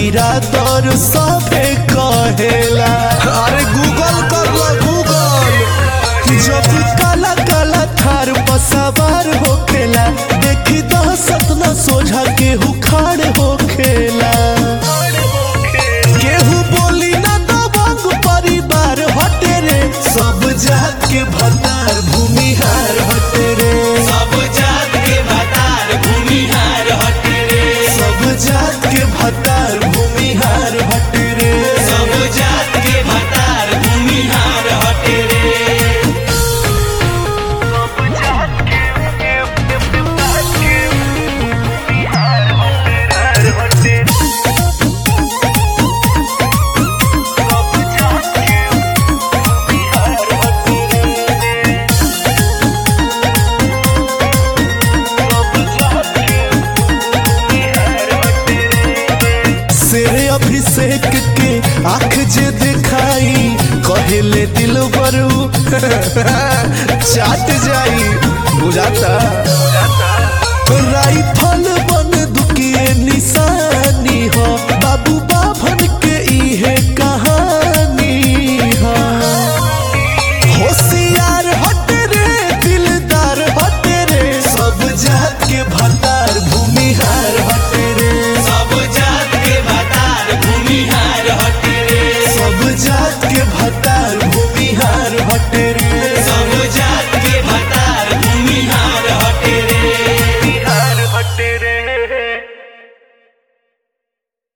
बिरादर सबे कहेला अरे गूगल कर लो गूगल जब काला काला थार पर सवार होखेला देखी दहशत न सोझा केहू खाड़ होखेला केहू बोली ना दबंग परिवार हटे रे सब जात के भतार भूमिहार हटे रे सब जात के भतार भूमिहार हटे रे सब जात के भतार भूमिहार हटे रे सब जात के भतार भूमिहार हटे रे शेर अभिषेक के आंख जे दिखाई कहेले दिल बरू चाट जाई बुझाता राइफल